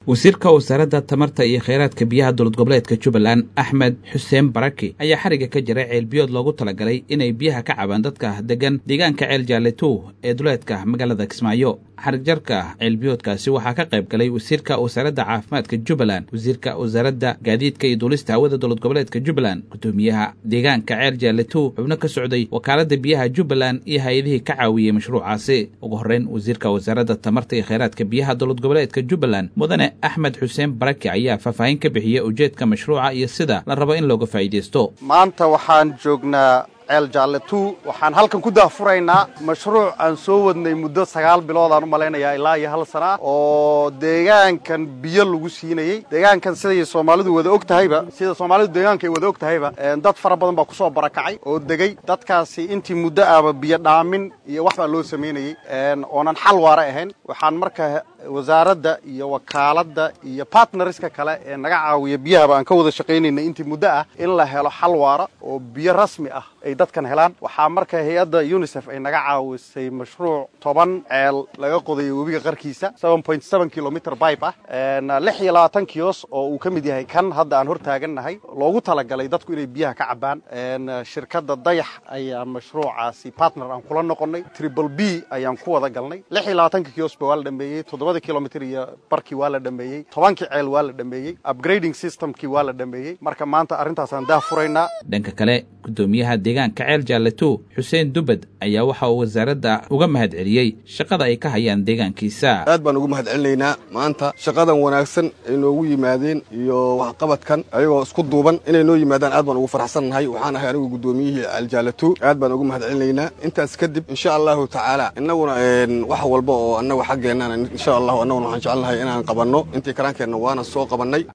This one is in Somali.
wasiirka wasaaradda tamarta iyo kheyraadka biyaha dowlad goboleedka jubbaland axmed xuseen baraki ayaa xariga ka jiray ceelbiyood loogu talagalay inay biyaha ka cabaan dadka degan deegaanka ceel jaaletu ee duleedka magaalada kismaayo xarigjarka ceelbiyoodkaasi waxaa ka qayb galay wasiirka wasaaradda caafimaadka jubbaland wasiirka wasaaradda gaadiidka iyo duulista hawada dowlad goboleedka jubbaland gudoomiyaha deegaanka ceel jaaletu xubno ka socday wakaaladda biyaha jubbaland iyo hay-adihii ka caawiyey mashruucaasi ugu horreyn wasiirka wasaaradda tamarta iyo kheyraadka biyaha dowlad goboleedka jubbaland mudane axmed xuseen baraki ayaa faahfaahin ka bixiyey ujeedka mashruuca iyo sida la rabo in looga faa'iidaysto maanta waxaan joognaa ceel jaalle tu waxaan halkan ku daahfuraynaa mashruuc aan soo wadnay muddo sagaal bilood aan u malaynayaa ilaa iyo hal sana oo deegaankan biyo lagu siinayey deegaankan siday soomaalidu wada og tahayba sida soomaalidu deegaanka ay wada og tahayba dad fara badan baa kusoo barakacay oo degey dadkaasi intii muddo ahba biyo dhaamin iyo wax baa loo samaynayey oonan xal waara ahayn waxaan marka wasaaradda iyo wakaaladda iyo bartnariska kale ee naga caawiya biyahaba aan ka wada shaqaynayna intii muddo ah in la helo xal waara oo biyo rasmi ah ay dadkan helaan waxaa marka hay-adda unisef ay naga caawisay mashruuc toban ceel laga qodayo webiga qarkiisa kilomitr bibe ah lix iyo labaatan kiyos oo uu ka mid yahay kan hadda aan hor taagannahay loogu talagalay dadku inay biyaha ka cabaan shirkadda dayax ayaa mashruucaasi partner aan kula noqonnay triple b ayaan ku wada galnay lix iyo labaatanka kiyosba waa la dhameeyey toddobada kilomitr iyo barkii waa la dhameeyey tobankii ceel waa la dhameeyey upgrading systemkii waa la dhameeyey marka maanta arrintaasaan daah furaynaa dhanka kale gudoomiyaha deegaanka ceel jaaletu xuseen dubad ayaa waxa uu wasaaradda uga mahad celiyey shaqada ay ka hayaan deegaankiisa aad baan ugu mahad celinaynaa maanta shaqadan wanaagsan ay noogu yimaadeen iyo waxqabadkan ayagoo isku duuban inay noo yimaadaan aad baan ugu faraxsannahay waxaan ahay anigu gudoomiyihii ceel jaaletu aad baan ugu mahad celinaynaa intaas kadib insha allahu tacaala innaguna wax walba oo annagu xaggeennan insha allahu annaguna waxaan jecelnahay inaan qabanno intii karaankeenna waana soo qabannay